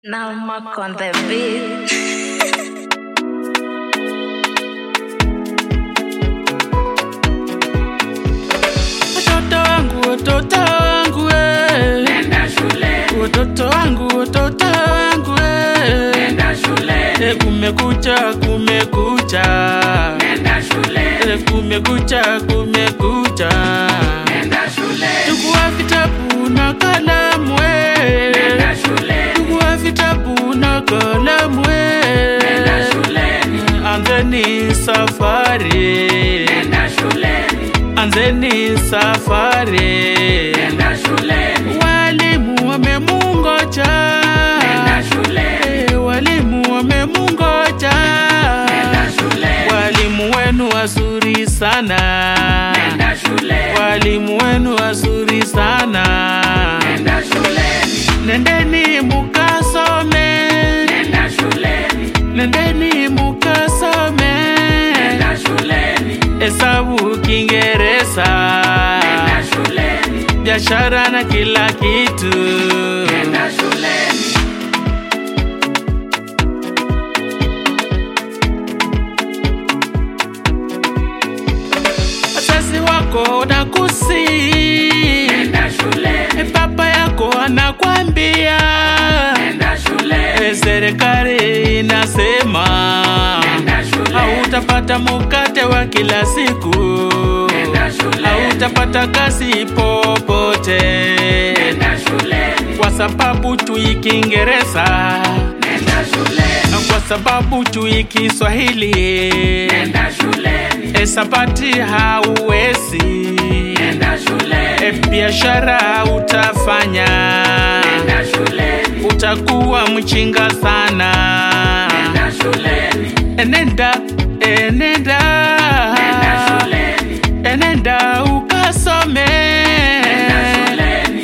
Now Mark on the beat. Watoto wangu, watoto wangu, eh. Nenda shule, Watoto wangu, watoto wangu, eh. nenda shule, Eh, kumekucha, kumekucha. nenda shule, Eh, kumekucha, kumekucha. nenda shule, Chukua vitabu na kalamu, eh. nenda shule, Chukua vitabu na kalamu, eh. nenda shuleni, Anzeni safari, nenda shuleni, anzeni safari. nenda shuleni, Walimu wamemungoja, nenda shuleni, Eh, walimu wamemungoja. nenda shuleni, Walimu wenu wazuri sana, nenda shuleni, walimu wenu wazuri sana. nenda shuleni, Nendeni mukasome, nenda shuleni, nendeni mukasome. nenda shuleni, Hesabu, Kiingereza, nenda shuleni, biashara na kila kitu. nenda shuleni, Wazazi wako nakusi, nenda shuleni, baba yako anakwambia, nenda shuleni, eh, serikali inasema nenda shuleni, hautapata mukate wa kila siku, nenda shuleni, hautapata kazi popote nenda shuleni, kwa sababu tui Kiingereza nenda shuleni, na kwa sababu tui Kiswahili nenda shuleni, hesabati hauwezi nenda shuleni, e, biashara utafanya nenda shuleni, utakuwa mchinga sana nenda shuleni, enenda enenda nenda shuleni, enenda ukasome nenda shuleni,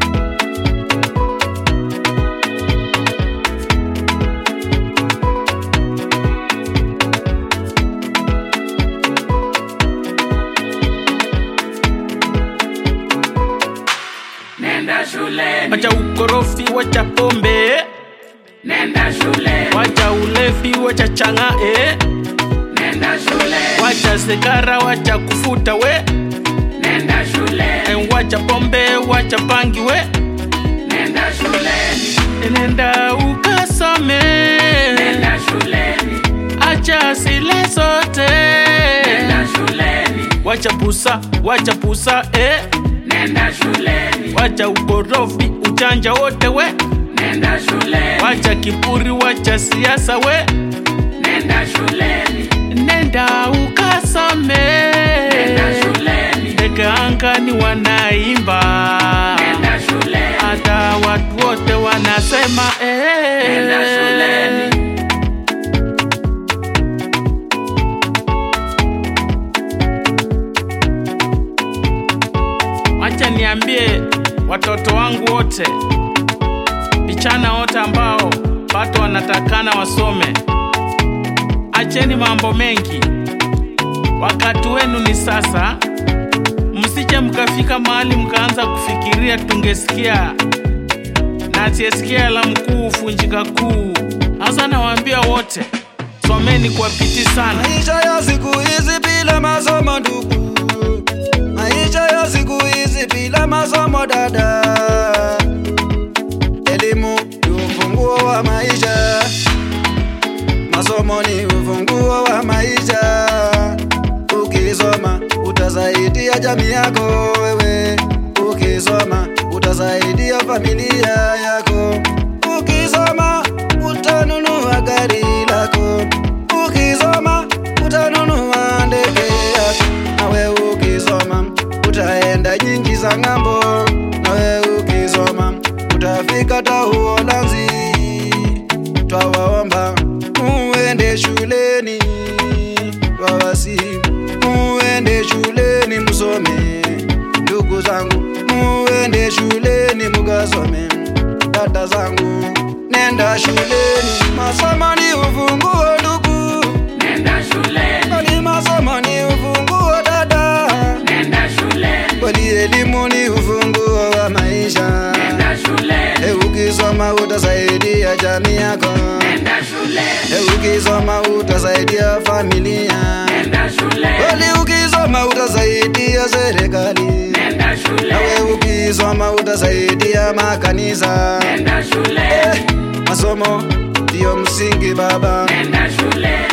nenda shuleni, wacha ukorofi wacha pombe nenda shuleni, wacha ulevi wacha changae nenda shuleni, wacha sigara wacha kufuta we nenda shuleni, e, wacha pombe wacha pangi we nenda shuleni, enenda ukasome nenda shuleni, acha sile zote nenda shuleni, wacha pusa wacha pusa eh. nenda shuleni, wacha ukorofi uchanja wote we nenda shuleni, wacha kiburi wacha siasa we nenda shuleni, nenda ukasome nenda shuleni, ndege angani wanaimba nenda shuleni, hata watu wote wanasema eh. nenda shuleni, Wacha niambie watoto wangu wote, vijana wote ambao bado wanatakana wasome, acheni mambo mengi, wakati wenu ni sasa. Msije mkafika mahali mkaanza kufikiria tungesikia na asiyesikia la mkuu funjika kuu. Sasa nawaambia wote, someni kwa bidii sana. Maisha ya siku hizi bila masomo ndugu, maisha ya siku hizi bila masomo dada. Elimu ni ufunguo wa maisha, masomo ni ufunguo wa maisha. Ukisoma utasaidia jamii yako wewe, ukisoma utasaidia familia yako, ukisoma utanunua gari lako, ukisoma utanunua ndege yako, nawe ukisoma utaenda nyingi za ng'ambo, nawe ukisoma utafika ta Uholanzi. Twawaomba muende shuleni, twawasi muende shuleni musome, ndugu zangu, muende shuleni mukasome, dada zangu, nenda shuleni, masomo ni ufunguo ndugu, nenda shuleni, kwani masomo ni ufunguo dada, nenda shuleni, kwani elimu ni ufunguo wa maisha. nenda shuleni, E, ukisoma utasaidia utasaidia jamii yako nenda shuleni, Eh, ukisoma utasaidia familia nenda shuleni, kweli ukisoma utasaidia serikali nenda nawe shuleni, ukisoma utasaidia makanisa nenda Eh, shuleni, masomo ndiyo msingi baba nenda shuleni,